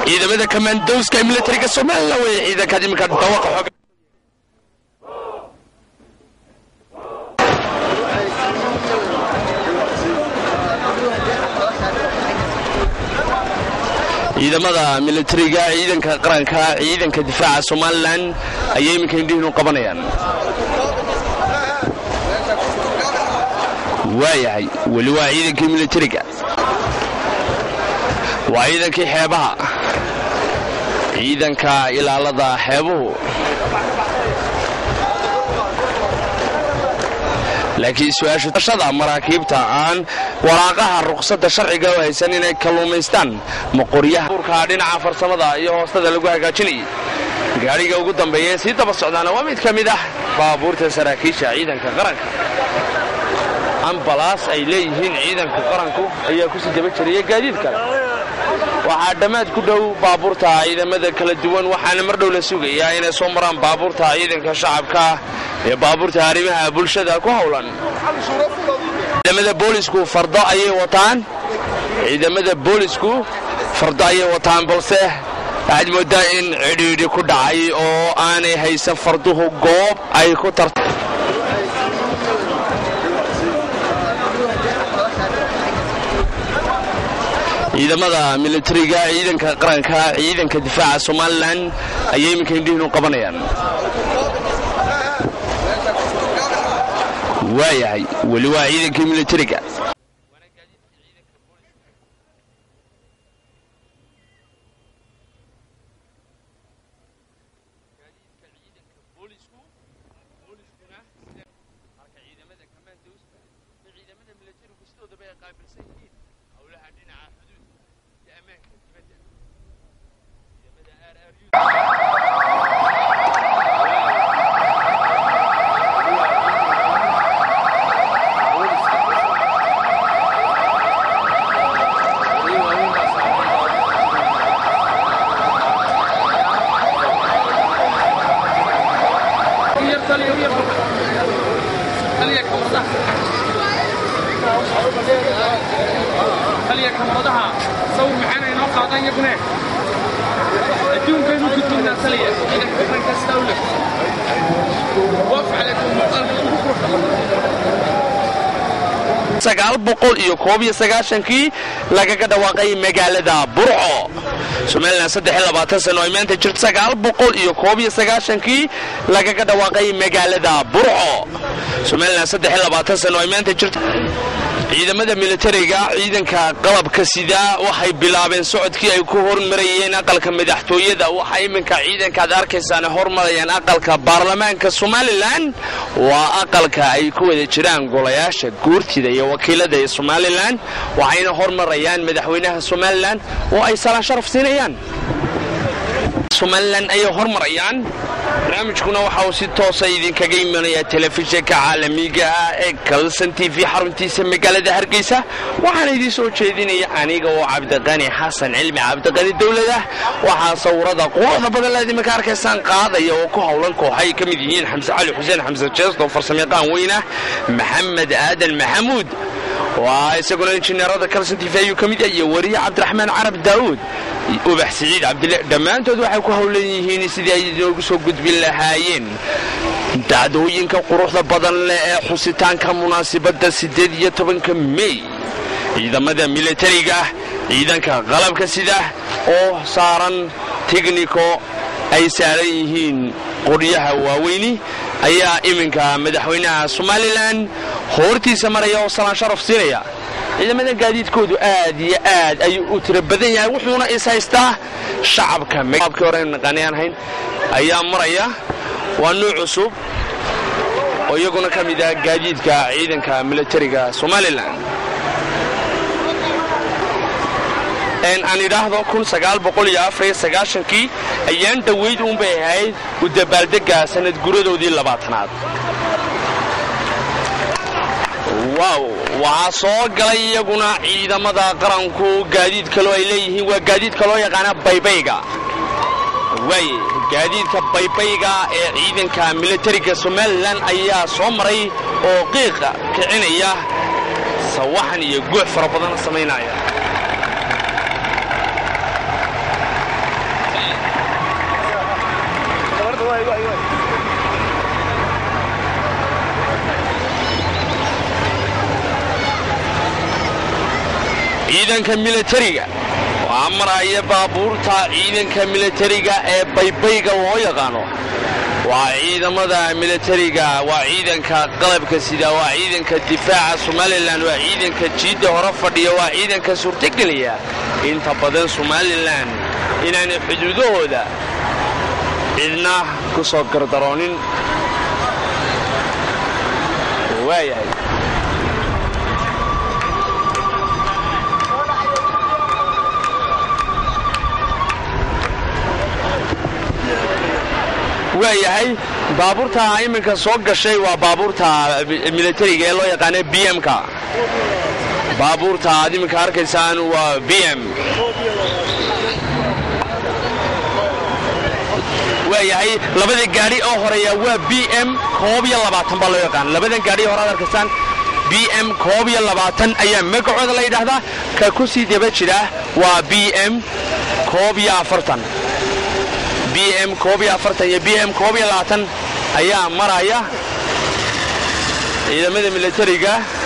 ciidamada kamandowska ee militariga somalilan wey ciidankaad iminka dawaqa xooga ciidamada militariga ciidanka qaranka ciidanka difaaca somalilan ayay iminka indhihiinu qabanayaan waayahay weli waa ciidankii militariga waa ciidankii xeebaha ciidanka ilaalada xeebuhu laakiin su-aashashada maraakiibta aan waraaqaha ruqsadda sharciga u haysan inay kalluumaystaan maqoryaha burka dhinaca farsamada iyo hoostada lagu hagaajinayay gaadhiga ugu dambeeya ee sii daba socdaana waa mid ka mid ah baabuurta saraakiisha ciidanka qaranka ambalaas ay leeyihiin ciidanka qaranku ayaa kusii daba jiraya gaadiid kale waxaa dhammaad ku dhow baabuurta ciidamada kala duwan waxaana mar dhow la sugayaa inay soo maraan baabuurta ciidanka shacabka ee baabuurta arrimaha bulshada ku howlan ciidamada boolisku fardo ayay wataan ciidamada boolisku fardo ayay wataan balse waxaad moodaa in cidhiidhi ku dhacay oo aanay haysan farduhu goob ay ku tarta ciidamada militariga ciidanka qaranka ciidanka difaaca somalilan ayay iminka indhihiinu qabanayaan waayahay weli waa ciidankii militariga sagaal boqol iyo koob iyo sagaashankii lagaga dhawaaqay magaalada burco somalilan saddex iyo labaatan sano ay maanta jirto sagaal boqol iyo koob iyo sagaashankii lagaga dhawaaqay magaalada burco somalilan saddex iyo labaatan sano ay maanta jirto ciidamada militariga ciidanka qalabka sida waxay bilaabeen socodkii ay ku hormarayeen aqalka madaxtooyada waxa iminka ciidankaad arkaysaan hormarayaan aqalka baarlamaanka somalilan waa aqalka ay ku wada jiraan golayaasha guurtida iyo wakiilada ee somalilan waxayna hormarayaan madaxweynaha somalilan oo ay salaan sharaf siinayaan somalilan ayay hormarayaan barnaamijkuna waxa uu si toosa idinkaga imanayaa telefishinka caalamiga ah ee kalson t v xaruntiisa magaalada hargeysa waxaana idiin soo jeedinaya aniga oo cabdiqani xasan cilmi cabdiqani dowladah waxaa sawirada quruxda badan laad iminka arkaysaan qaadaya oo ku howlan kooxay ka mid yihiin xamse cali xuseen xamse jeesto farsamayaqaan weynah maxamed aadan maxamuud waa isaguna injineerada kalson t v ayuu ka mid yahay iyo wariye cabdiraxmaan carab daa'uud ubax siciid cabdille dhammaantood waxay ku howlan yihiin sidii ay inoogu soo gudbin lahaayeen dacdooyinka quruxda badan leh ee xusitaanka munaasibadda siddeed iyo tobanka mey ciidamada militariga ciidanka qalabka sida oo saaran tigniko ay saaran yihiin qoryaha waaweyni ayaa iminka madaxweynaha somalilan hoortiisa maraya oo salaan sharaf siinaya ciidamada gaadiidkoodu aad iyo aad ayuu u tiro badan yahay wuxuuna is haystaa shacabka abkii hore naqaanayaan hayn ayaa maraya waa nuuc cusub oo iyaguna ka mid ah gaadiidka ciidanka militariga somalilan aan idhaahdo kii ayaan dhowayd uunbay ahayd u dabaaldega sanad guradoodii labaatanaad waaw waxaa soo galay iyaguna ciidamada qaranku gaadiid kaloo ay leeyihiin waa gaadiidka loo yaqaana baybayga waaye gaadiidka baybayga ee ciidanka militariga somalilan ayaa soo maray oo qiiqa kicinaya sawaxan iyo guux fara badan samaynaya ciidanka milatariga waa maraya baabuurta ciidanka milatariga ee baybayga loo yaqaano waa ciidamada milatariga waa ciidanka qalabka sida waa ciidanka difaaca somalilan waa ciidanka jiidda hore fadhiya waa ciidanka suurtogeliya inta badan somalilan inaanay xuduudahooda cidna ku soo gardaroonin waayahay waayahay baabuurta iminka soo gashay waa baabuurta milatariga ee loo yaqaana b m-ka baabuurta aad iminka arkaysaan waa b m waayahay labada gaadhi oo horeeya waa b m koob iyo labaatan baa loo yaqaana labadan gaadhi hore aad arkaysaan b m koob iyo labaatan ayaa magacooda la yidhaahdaa ka ku sii daba jira waa b m koob iyo afartan b m koob iyo afartan iyo b m koob iyo labaatan ayaa maraya ciidamada milatariga